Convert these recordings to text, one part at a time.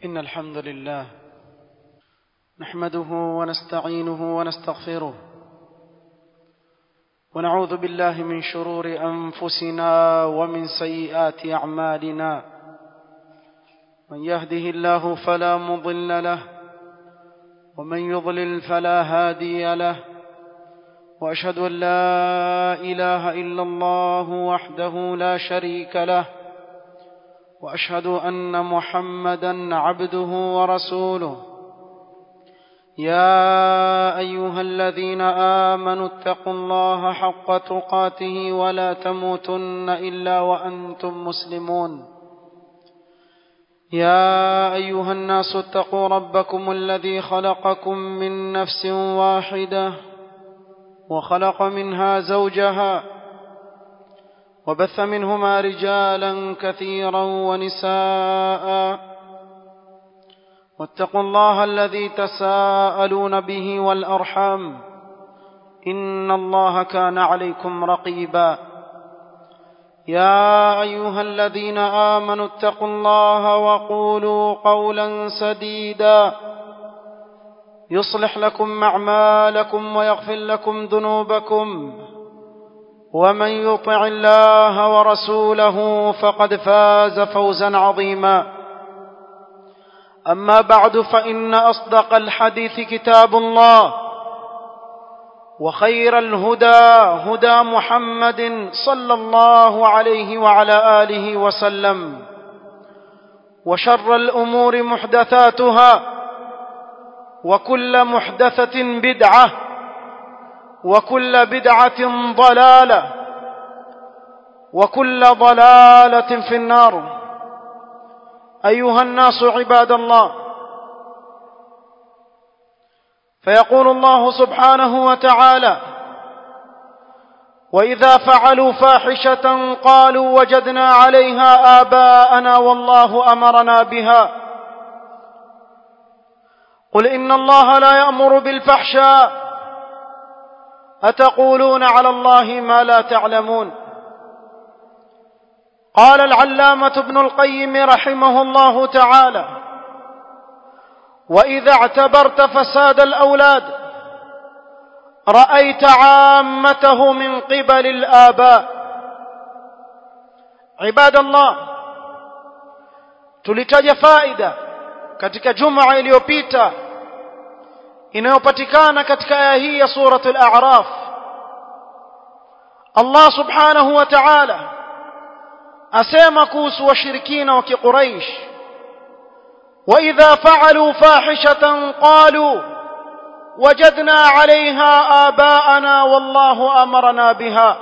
إن الحمد لله نحمده ونستعينه ونستغفره ونعوذ بالله من شرور أنفسنا ومن سيئات أعمالنا من يهده الله فلا مضل له ومن يضلل فلا هادي له وأشهد أن لا إله إلا الله وحده لا شريك له واشهد ان محمدا عبده ورسوله يا ايها الذين امنوا اتقوا الله حق تقاته ولا تموتن الا وانتم مسلمون يا ايها الناس اتقوا ربكم الذي خلقكم من نفس واحده وخلق منها زوجها وبث منهما رجالا كثيرا ونساء واتقوا الله الذي تساءلون به والارحام ان الله كان عليكم رقيبا يا ايها الذين امنوا اتقوا الله وقولوا قولا سديدا يصلح لكم اعمالكم ويغفر لكم ذنوبكم ومن يطع الله ورسوله فقد فاز فوزا عظيما اما بعد فان اصدق الحديث كتاب الله وخير الهدى هدى محمد صلى الله عليه وعلى اله وسلم وشر الامور محدثاتها وكل محدثه بدعه وكل بدعة ضلالة وكل ضلالة في النار أيها الناس عباد الله فيقول الله سبحانه وتعالى وإذا فعلوا فاحشة قالوا وجدنا عليها آباءنا والله أمرنا بها قل إن الله لا يأمر بالفحشاء أتقولون على الله ما لا تعلمون قال العلامة ابن القيم رحمه الله تعالى وإذا اعتبرت فساد الأولاد رأيت عامته من قبل الآباء عباد الله tulitaja faida katika juma iliyopita inayopatikana katika aya hii ya surat al-a'raf Allah subhanahu wa ta'ala asema kuhusu washirikina wa kiquraish wa idha fa'alu fahishatan qalu wajadna 'alayha aba'ana wallahu amarna biha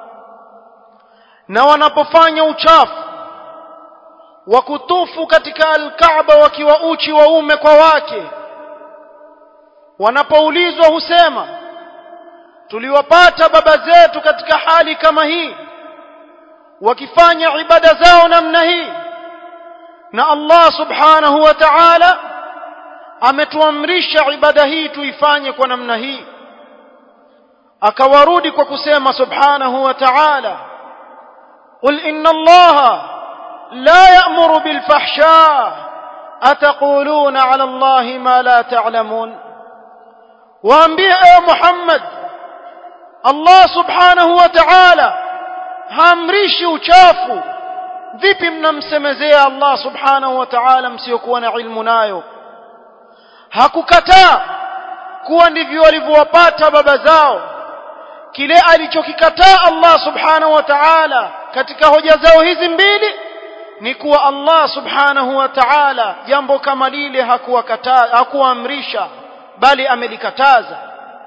na wanapofanya uchafu wa kutufu katika al-Kaaba wakiwa uchi waume kwa wake wanapoulizwa husema tuliwapata baba zetu katika hali kama hii wakifanya ibada zao namna hii na Allah subhanahu wa ta'ala ametuamrisha ibada hii tuifanye kwa namna hii akawarudi kwa kusema subhanahu wa ta'ala قل إن الله لا يأمر بالفحشاء أتقولون على الله ما لا تعلمون waambie ewe Muhammad Allah subhanahu wa ta'ala haamrishi uchafu vipi mnamsemezea Allah subhanahu wa ta'ala msiokuwa na ilmu nayo hakukataa kuwa ndivyo walivyowapata baba zao kile alichokikataa Allah subhanahu wa ta'ala katika hoja zao hizi mbili ni kuwa Allah subhanahu wa ta'ala jambo kama lile hakuwakataa hakuamrisha bali amelikataza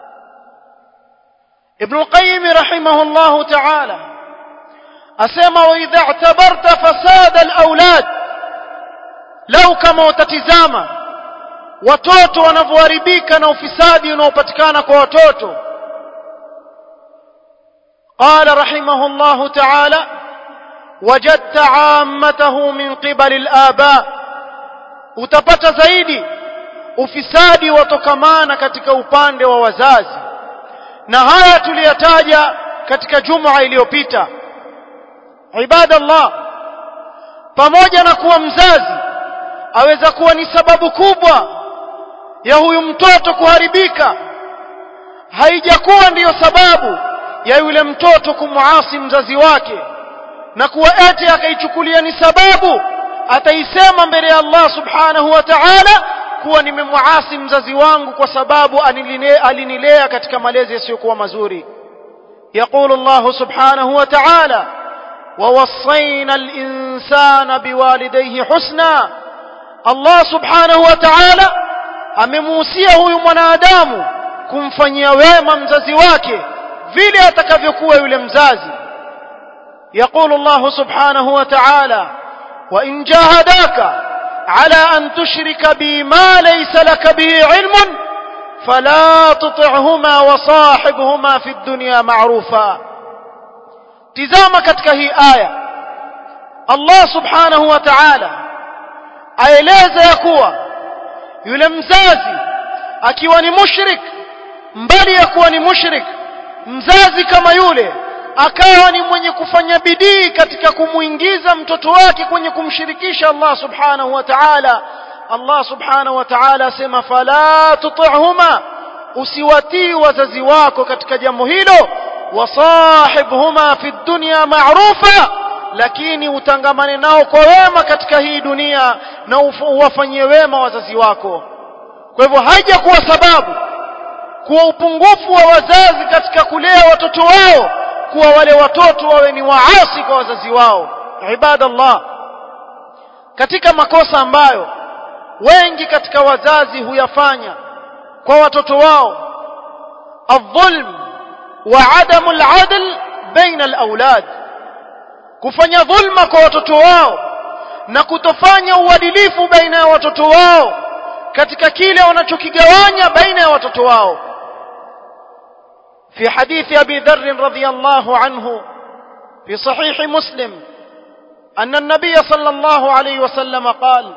Ibn al-Qayyim rahimahullah ta'ala asema wa idha i'tabarta fasad al-awlad lau kama utatizama watoto wanavyoharibika na ufisadi unaopatikana kwa watoto قال رحمه الله تعالى وجدت عامته من قبل الآباء utapata zaidi ufisadi watokamana katika upande wa wazazi na haya tuliyataja katika juma iliyopita ibadallah pamoja na kuwa mzazi aweza kuwa ni sababu kubwa ya huyu mtoto kuharibika haijakuwa ndiyo sababu ya yule mtoto kumuasi mzazi wake na kuwa eti akaichukulia ni sababu ataisema mbele ya Allah subhanahu wa ta'ala kuwa nimemuasi mzazi wangu kwa sababu alinilea katika malezi yasiyokuwa mazuri يقول الله سبحانه وتعالى ووصينا الإنسان بوالديه حسنا الله سبحانه وتعالى amemuhusia huyu mwanadamu kumfanyia wema mzazi wake vile atakavyokuwa yule mzazi يقول الله سبحانه وتعالى وإن جاهداك على أن تشرك بي ما ليس لك به علم فلا تطعهما وصاحبهما في الدنيا معروفا tizama katika hii aya Allah subhanahu wa ta'ala aeleza ya kuwa yule mzazi akiwa ni mushrik mbali ya kuwa ni mushrik mzazi kama yule akawa ni mwenye kufanya bidii katika kumuingiza mtoto wake kwenye kumshirikisha Allah subhanahu wa ta'ala Allah subhanahu wa ta'ala asema fala tuti'huma usiwatii wazazi wako katika jambo hilo wasahibhuma fi dunya ma'rufa lakini utangamane nao kwa wema katika hii dunia na uwafanyie wema wazazi wako kwa hivyo haija kuwa sababu kuwa upungufu wa wazazi katika kulea watoto wao kuwa wale watoto wawe ni waasi kwa wazazi wao ibadallah katika makosa ambayo wengi katika wazazi huyafanya kwa watoto wao الظلم وعدم العدل بين الأولاد kufanya dhulma kwa watoto wao na kutofanya uadilifu baina ya watoto wao katika kile wanachokigawanya baina ya watoto wao في حديث أبي ذر رضي الله عنه في صحيح مسلم أن النبي صلى الله عليه وسلم قال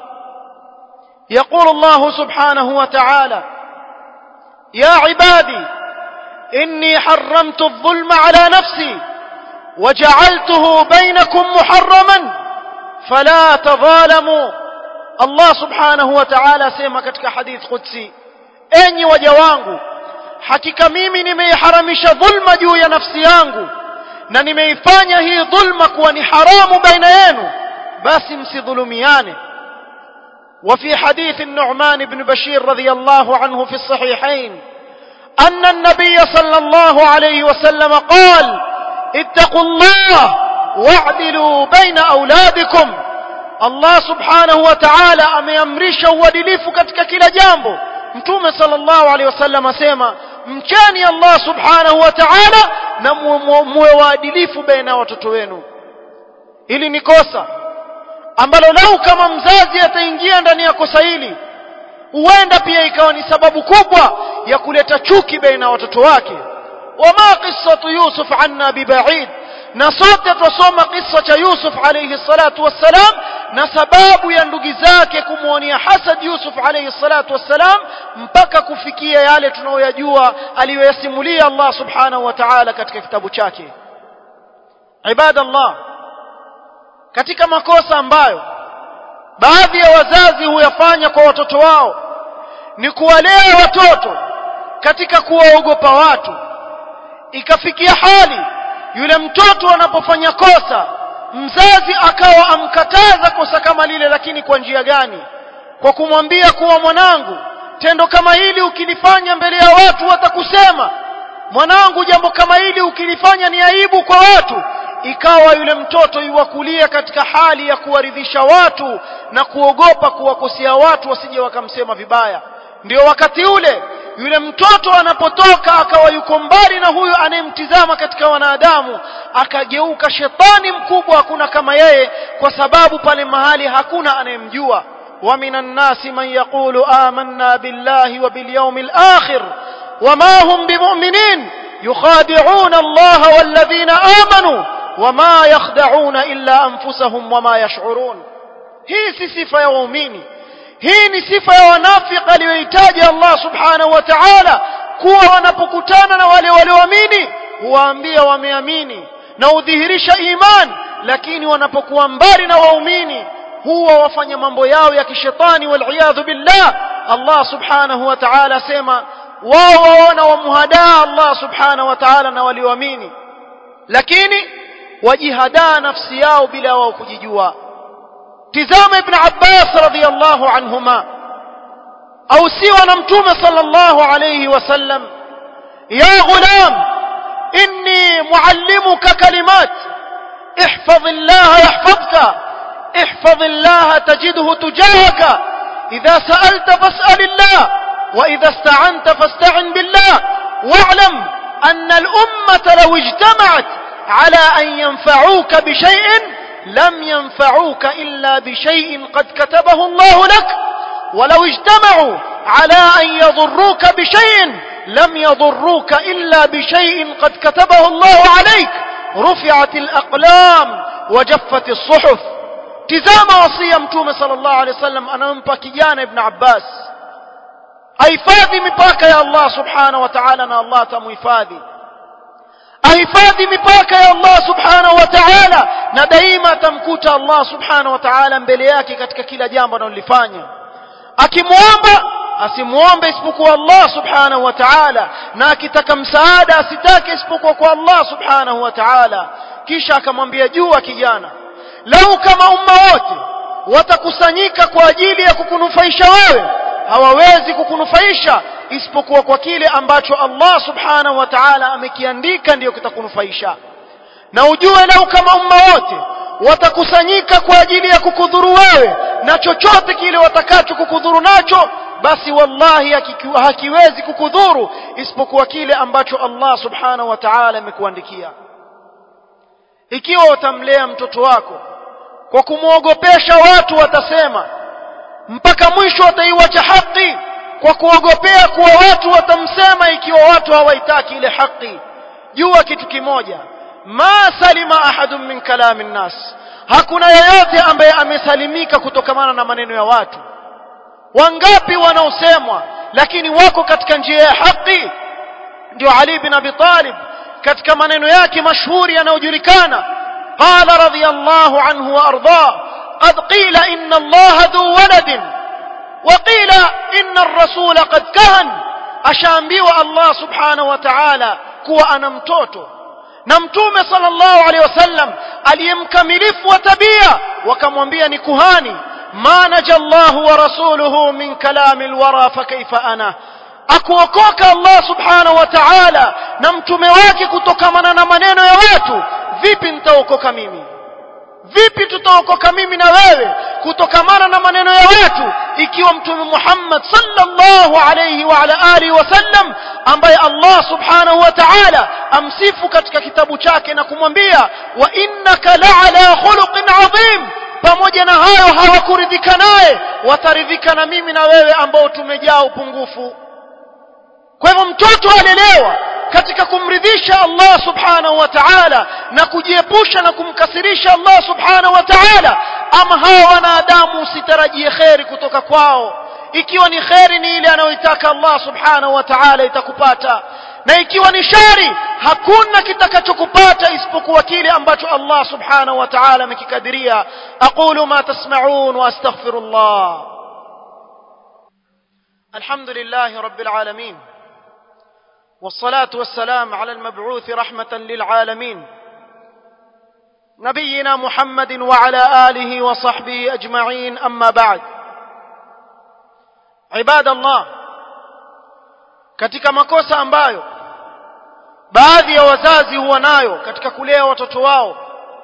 يقول الله سبحانه وتعالى يا عبادي إني حرمت الظلم على نفسي وجعلته بينكم محرما فلا تظالموا الله سبحانه وتعالى سيما katika hadith qudsi enyi waja wangu hakika mimi nimeiharamisha dhulma juu ya nafsi yangu na nimeifanya hii dhulma kuwa ni haramu baina yenu basi msidhulumiane وفي حديث النعمان بن بشير رضي الله عنه في الصحيحين أن النبي صلى الله عليه وسلم قال اتقوا الله واعدلوا بين أولادكم الله سبحانه وتعالى أميمرش ودليف كتك كلا جامبو mtume sallallahu alaihi wasallam asema mcheni Allah subhanahu wa ta'ala na muwe waadilifu baina ya watoto wenu hili ni kosa ambalo lau kama mzazi ataingia ndani ya kosa hili huenda pia ikawa ni sababu kubwa ya kuleta chuki baina ya watoto wake wama qissatu yusuf anna bibaid na sote twasoma kisa cha yusuf alayhi salatu wassalam na sababu ya ndugu zake kumwonea hasad yusuf alayhi salatu wassalam mpaka kufikia yale tunayoyajua aliyoyasimulia allah subhanahu wa ta'ala katika kitabu chake ibadallah katika makosa ambayo baadhi ya wazazi huyafanya kwa watoto wao ni kuwalea watoto katika kuwaogopa watu ikafikia hali yule mtoto anapofanya kosa mzazi akawa amkataza kosa kama lile lakini kwa njia gani kwa kumwambia kuwa mwanangu tendo kama hili ukilifanya mbele ya watu watakusema mwanangu jambo kama hili ukilifanya ni aibu kwa watu ikawa yule mtoto yuwakulia katika hali ya kuwaridhisha watu na kuogopa kuwakosea watu wasije wakamsema vibaya ndio wakati ule yule mtoto anapotoka akawa yuko mbali na huyo anayemtizama katika wanadamu akageuka shetani mkubwa hakuna kama yeye kwa sababu pale mahali hakuna anayemjua ومن الناس من يقول آمنا بالله وباليوم الآخر وما هم بمؤمنين يخادعون الله والذين آمنوا وما يخدعون إلا أنفسهم وما يشعرون هي صفة يا waumini hii ni sifa ya wanafiki aliyohitaji Allah subhanahu wa ta'ala kuwa wanapokutana na wale walioamini huwaambia wameamini na udhihirisha iman lakini wanapokuwa mbali na waumini huwa wafanya mambo yao ya kishetani waliyadhu billah Allah subhanahu wa ta'ala asema wao waona wamuhadaa Allah subhanahu wa ta'ala na walioamini lakini wajihadaa nafsi yao bila wao kujijua tizama ibn Abbas radhiyallahu anhuma au siwa na mtume sallallahu alayhi wasallam ya ghulam inni muallimuka kalimat احفظ الله يحفظك احفظ الله تجده تجاهك إذا سألت فاسأل الله وإذا استعنت فاستعن بالله واعلم أن الأمة لو اجتمعت على أن ينفعوك بشيء لم ينفعوك إلا بشيء قد كتبه الله لك ولو اجتمعوا على أن يضروك بشيء لم يضروك إلا بشيء قد كتبه الله عليك رفعت الأقلام وجفت الصحف tizama wasia mtume sallallahu alaihi wasallam anampa kijana ibn Abbas ahifadhi mipaka ya Allah subhanahu wa ta'ala na Allah atamuhifadhi ahifadhi mipaka ya Allah subhanahu wa ta'ala na daima atamkuta Allah subhanahu wa ta'ala mbele yake katika kila jambo analolifanya akimwomba asimuombe isipokuwa Allah subhanahu wa ta'ala na akitaka msaada asitake isipokuwa kwa Allah subhanahu wa ta'ala kisha akamwambia jua kijana lau kama umma wote watakusanyika kwa ajili ya kukunufaisha wewe hawawezi kukunufaisha isipokuwa kwa kile ambacho Allah subhanahu wa ta'ala amekiandika ndiyo kitakunufaisha na ujue lau kama umma wote watakusanyika kwa ajili ya kukudhuru wewe na chochote kile watakacho kukudhuru nacho basi wallahi hakiwezi kukudhuru isipokuwa kile ambacho Allah subhanahu wa ta'ala amekuandikia ikiwa utamlea mtoto wako kwa kumwogopesha watu watasema mpaka mwisho wataiwacha haki kwa kuogopea kuwa watu watamsema ikiwa watu hawaitaki ile haki jua kitu kimoja ma salima ahadun min kalami nnas hakuna yeyote ambaye amesalimika kutokamana na maneno ya watu wangapi wanaosemwa lakini wako katika njia ya haki ndio Ali bin Abi Talib katika maneno yake mashuhuri yanayojulikana qala radiyallahu anhu wa arda qad qila inna Allah dhu waladin wa qila inna ar-rasul qad kahan ashaambiwa Allah subhanahu wa ta'ala kuwa ana mtoto na mtume sallallahu alaihi wasallam aliyemkamilifu wa tabia wakamwambia ni kuhani ma naja Allah wa rasuluhu min kalami alwara fa kaifa ana akuokoka Allah subhanahu wa ta'ala na mtume wake kutokamana na maneno ya watu vipi nitaokoka mimi vipi tutaokoka mimi na wewe kutokamana na maneno ya watu ikiwa mtume Muhammad sallallahu alayhi wa ala alihi wasallam ambaye Allah subhanahu wa ta'ala amsifu katika kitabu chake na kumwambia wa innaka la'ala khuluqin adhim pamoja na hayo hawakuridhika naye wataridhika na mimi na wewe ambao tumejaa upungufu kwa hivyo mtoto alelewa katika kumridhisha Allah subhanahu wa ta'ala na kujiepusha na kumkasirisha Allah subhanahu wa ta'ala ama hawa wanadamu usitarajie kheri kutoka kwao ikiwa ni kheri ni ile anayoitaka Allah subhanahu wa ta'ala itakupata na ikiwa ni shari hakuna kitakachokupata isipokuwa kile ambacho Allah subhanahu wa ta'ala amekikadiria aqulu ma tasma'un wa astaghfirullah alhamdulillahi rabbil alamin والصلاة والسلام على المبعوث رحمة للعالمين نبينا محمد وعلى آله وصحبه أجمعين أما بعد عباد الله katika makosa ambayo baadhi ya wazazi huwa nayo katika kulea watoto wao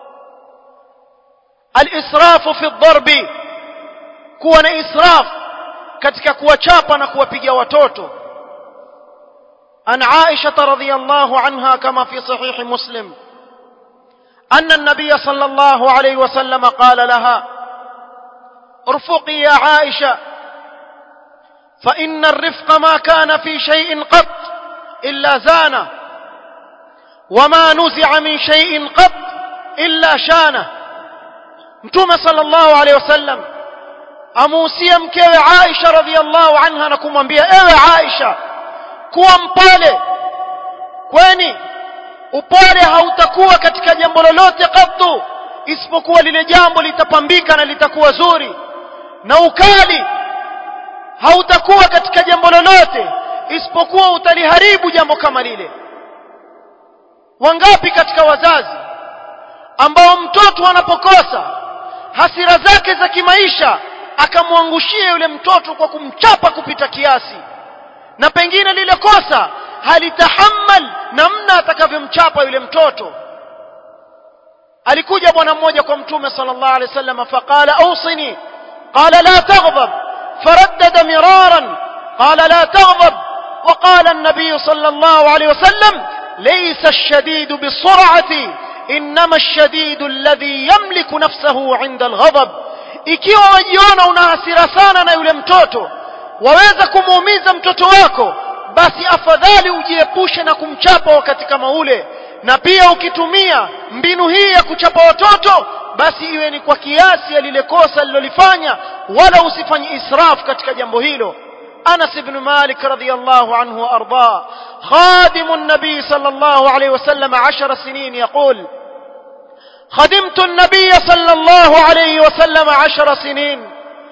alisrafu fi dharbi kuwa na israf katika kuwachapa na kuwapiga watoto عن عائشة رضي الله عنها كما في صحيح مسلم أن النبي صلى الله عليه وسلم قال لها ارفقي يا عائشة فإن الرفق ما كان في شيء قط إلا زانه وما نزع من شيء قط إلا شانه متوم صلى الله عليه وسلم amuhusia mkewe Aisha radhiallahu anha na kumwambia ewe Aisha kuwa mpole kwani upole hautakuwa katika jambo lolote katu isipokuwa lile jambo litapambika na litakuwa zuri na ukali hautakuwa katika jambo lolote isipokuwa utaliharibu jambo kama lile wangapi katika wazazi ambao mtoto anapokosa hasira zake za kimaisha akamwangushia yule mtoto kwa kumchapa kupita kiasi na pengine lile kosa halitahammal namna atakavyomchapa yule mtoto alikuja bwana mmoja kwa mtume sallallahu alaihi wasallam faqala awsini qala la taghdab faraddada miraran qala la taghdab وقال النبي صلى الله عليه وسلم ليس الشديد بالسرعة إنما الشديد الذي يملك نفسه عند الغضب ikiwa wajiona una hasira sana na yule mtoto waweza kumuumiza mtoto wako basi afadhali ujiepushe na kumchapa wakati kama ule na pia ukitumia mbinu hii ya kuchapa watoto basi iwe ni kwa kiasi ya lile kosa alilolifanya wala usifanye israf katika jambo hilo أنس بن مالك رضي الله عنه وأرضاه خادم النبي صلى الله عليه وسلم عشر سنين يقول خدمت النبي صلى الله عليه وسلم عشر سنين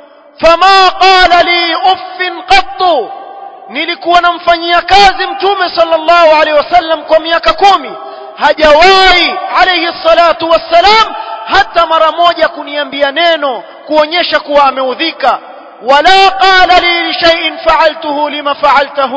فما قال لي أف قط nilikuwa namfanyia kazi mtume sallallahu alaihi wasallam kwa miaka kumi hajawahi alaihi salatu wassalam hata mara moja kuniambia neno kuonyesha kuwa ameudhika ولا قال لي لشيء فعلته لما فعلته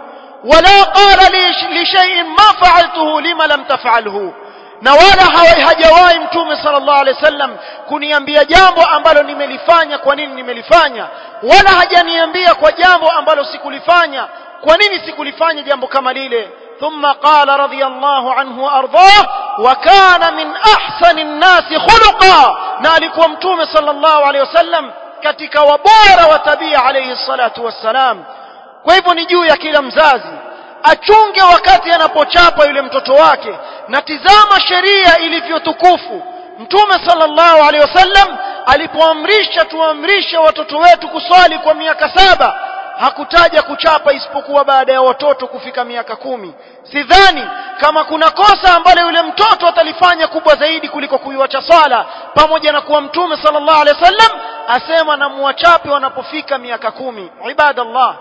ولا قال لي لشيء ما فعلته لما لم تفعله na wala hajawahi mtume sallallahu alaihi wasallam kuniambia jambo ambalo nimelifanya kwa nini nimelifanya wala hajaniambia kwa jambo ambalo sikulifanya kwa nini sikulifanya jambo kama lile ثم قال رضي الله عنه وارضاه وكان من احسن الناس خلقا na alikuwa mtume sallallahu alaihi wasallam katika wabora wa tabia alayhi salatu wassalam kwa hivyo ni juu ya kila mzazi achunge wakati anapochapa yule mtoto wake na tizama sheria ilivyotukufu mtume sallallahu alaihi wasallam alipoamrisha tuamrishe watoto wetu kuswali kwa miaka saba hakutaja kuchapa isipokuwa baada ya watoto kufika miaka kumi sidhani kama kuna kosa ambalo yule mtoto atalifanya kubwa zaidi kuliko kuiwacha swala pamoja na kuwa mtume sallallahu alaihi wasallam asema na muwachape wanapofika miaka kumi ibadallah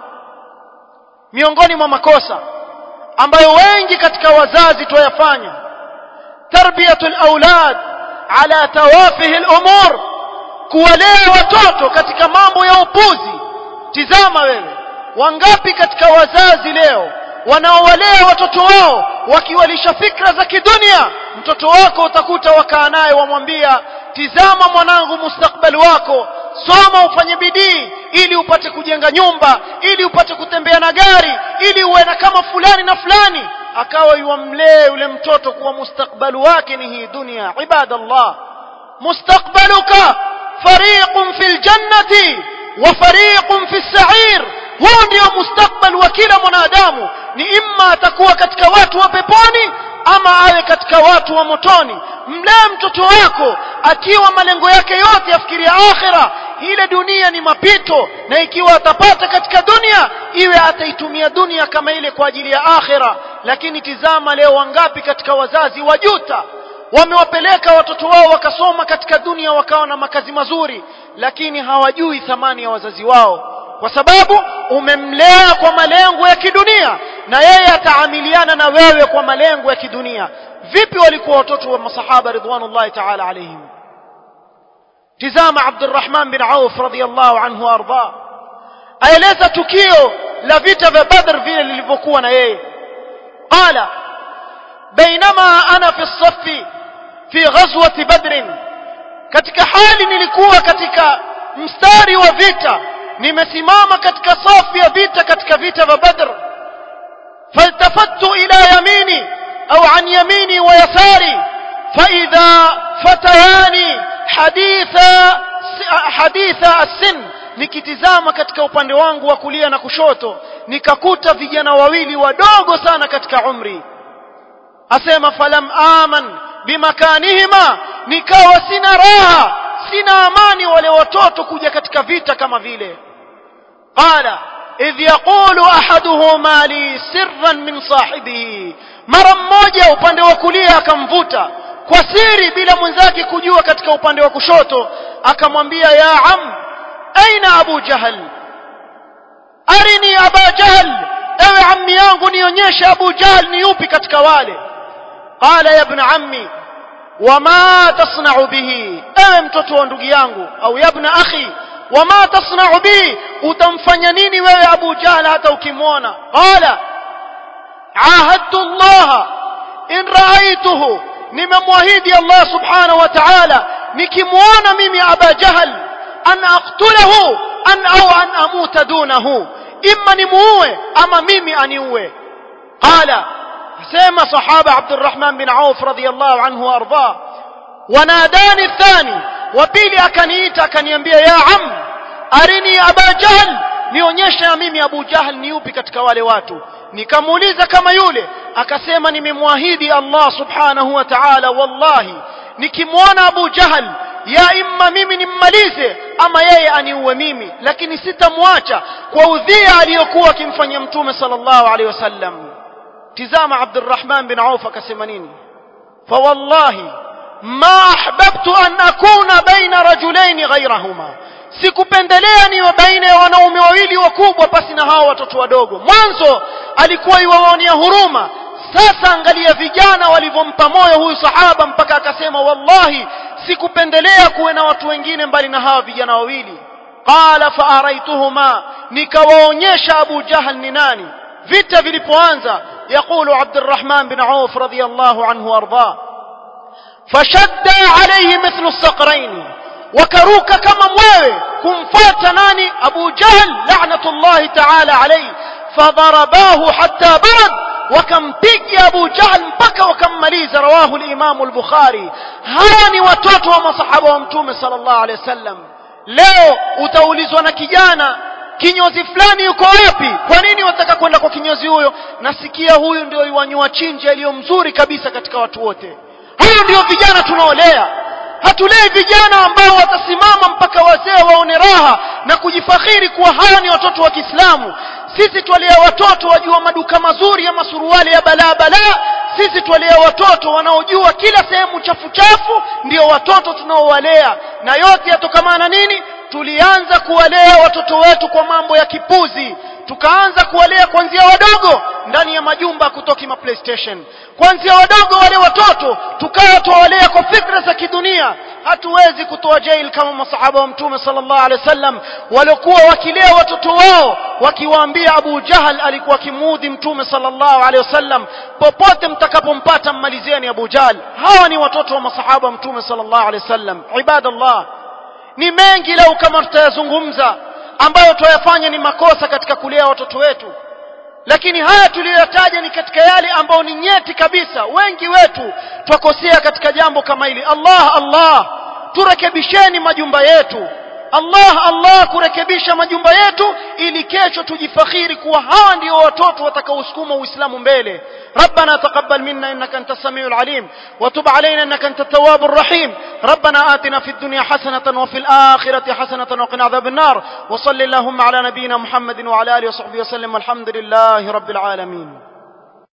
miongoni mwa makosa ambayo wengi katika wazazi tuyafanya tarbiyatul aulad ala tawafihi al-umur kuwalea watoto katika mambo ya upuzi tizama wewe wangapi katika wazazi leo wanaowalea watoto wao wakiwalisha fikra za kidunia mtoto wako utakuta wakaa naye wamwambia tizama mwanangu mustakbali wako soma ufanye bidii ili upate kujenga nyumba ili upate kutembea na gari ili uwe na kama fulani na fulani akawa yuamlee yule mtoto kuwa mustakbali wake ni hii dunia ibadallah mustakbaluka fariqun fil jannati wa fariqun fis sa'ir huu ndio mustakbal wa kila mwanadamu ni imma atakuwa katika watu wa peponi ama awe katika watu wa motoni mlee mtoto wako akiwa malengo yake yote yafikiria akhira ile dunia ni mapito na ikiwa atapata katika dunia iwe ataitumia dunia kama ile kwa ajili ya akhira lakini tizama leo wangapi katika wazazi wajuta wamewapeleka watoto wao wakasoma katika dunia wakawa na makazi mazuri lakini hawajui thamani ya wazazi wao kwa sababu umemlea kwa malengo ya kidunia na yeye ataamiliana na wewe kwa malengo ya kidunia vipi walikuwa watoto wa masahaba ridwanullahi ta'ala alayhim tizama Abdurrahman bin Auf radhiyallahu anhu arda aeleza tukio la vita vya Badr vile lilivyokuwa na yeye qala bainama ana fi safi fi ghazwati badr katika hali nilikuwa katika mstari wa vita nimesimama katika safu ya vita katika vita vya Badr faltafattu ila yamini au an yamini wa yasari فإذا فتيان حديثا حديثا السن nikitizama katika upande wangu wa kulia na kushoto nikakuta vijana wawili wadogo sana katika umri asema falam aman bimakanihima nikawa sina raha sina amani wale watoto kuja katika vita kama vile qala idh yaqulu ahaduhuma li sirran min sahibihi mara mmoja upande wa kulia akamvuta kwa siri bila mwenzake kujua katika upande wa kushoto akamwambia ya am aina abu jahal arini aba jahl ewe ammi yangu nionyeshe abu jahl ni yupi katika wale qala ya ibn ammi wama tasna'u bihi ewe mtoto wa ndugu yangu au ya ibn akhi wama tasna'u bihi utamfanya nini wewe abu jahl hata ukimwona qala ahadtu allah in ra'aytuhu nimemwahidi allah subhanahu wa ta'ala nikimwona mimi aba jahl an aqtulahu an au an amuta dunahu imma nimuue ama mimi aniue qala sema sahaba abdurrahman bin auf radiyallahu anhu arda wanadani thani wa pili akaniita akaniambia ya am arini aba jahl nionyeshe na mimi abu jahl ni yupi katika wale watu nikamuuliza kama yule akasema nimemwahidi allah subhanahu wa ta'ala wallahi nikimwona abu jahl ya imma mimi nimmalize ama yeye aniue mimi lakini sitamwacha kwa udhia aliyokuwa akimfanyia mtume sallallahu alaihi wasallam tizama abdurrahman bin auf akasema nini fawallahi ma ahbabtu an akuna baina rajulaini ghairahuma sikupendelea niwe baina ya wanaume wawili wakubwa pasi na hao watoto wadogo mwanzo alikuwa iwawaonea huruma sasa angalia vijana walivyompa moyo huyu sahaba mpaka akasema wallahi sikupendelea kuwe na watu wengine mbali na hawa vijana wawili qala faaraituhuma nikawaonyesha abu jahal ni nani vita vilipoanza yaqulu abdurrahman bin auf radiyallahu anhu arda fashadda alayhi mithlu saqraini wakaruka kama mwewe kumfuata nani abu jahl la'natullahi ta'ala alayhi fadarabahu hatta barad wakampiga Abu Jahl mpaka wakammaliza rawahu al-Imam al-Bukhari hawa ni watoto wa masahaba wa mtume sallallahu alaihi wasallam leo utaulizwa na kijana kinyozi fulani yuko wapi kwa nini wataka kwenda kwa kinyozi huyo nasikia huyu ndio iwanyua chinji aliyo mzuri kabisa katika watu wote huyo ndio vijana tunaolea hatulei vijana ambao watasimama mpaka wazee waone raha na kujifakhiri kuwa hawa ni watoto wa Kiislamu sisi twalea watoto wajua maduka mazuri ya masuruali ya balaa balaa sisi twalea watoto wanaojua kila sehemu chafu chafu ndio watoto tunaowalea na yote yatokamana nini tulianza kuwalea watoto wetu kwa mambo ya kipuzi tukaanza kuwalea kuanzia wadogo ndani ya majumba kutoki ma playstation kuanzia wadogo wale watoto tukawa tuwalea kwa fikra za kidunia hatuwezi kutoa jail kama masahaba wa mtume sallallahu alaihi wasallam waliokuwa wakilea watoto wao wakiwaambia Abu Jahal alikuwa kimuudhi mtume sallallahu alaihi wasallam popote mtakapompata mmalizeni Abu Jahal hawa ni watoto wa masahaba wa mtume sallallahu alaihi wasallam ibadallah ni mengi leo kama tutayazungumza ambayo tuyafanya ni makosa katika kulea watoto wetu lakini haya tuliyoyataja ni katika yale ambayo ni nyeti kabisa wengi wetu twakosea katika jambo kama hili Allah Allah turekebisheni majumba yetu Allah Allah kurekebisha majumba yetu ili kesho tujifakhiri kuwa hawa ndio watoto watakaosukuma Uislamu mbele ربنا تقبل منا انك انت السميع العليم وتب علينا انك انت التواب الرحيم ربنا آتنا في الدنيا حسنة وفي الآخرة حسنة وقنا عذاب النار وصل اللهم على نبينا محمد وعلى آله وصحبه وسلم والحمد لله رب العالمين